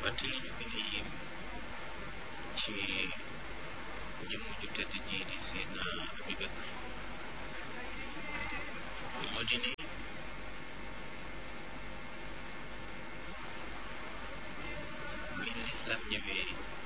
wante li ñu gën a yéem ci jëmm ju tedd ji di Seydina Abubakar moo di ne bi lislaam ñëwee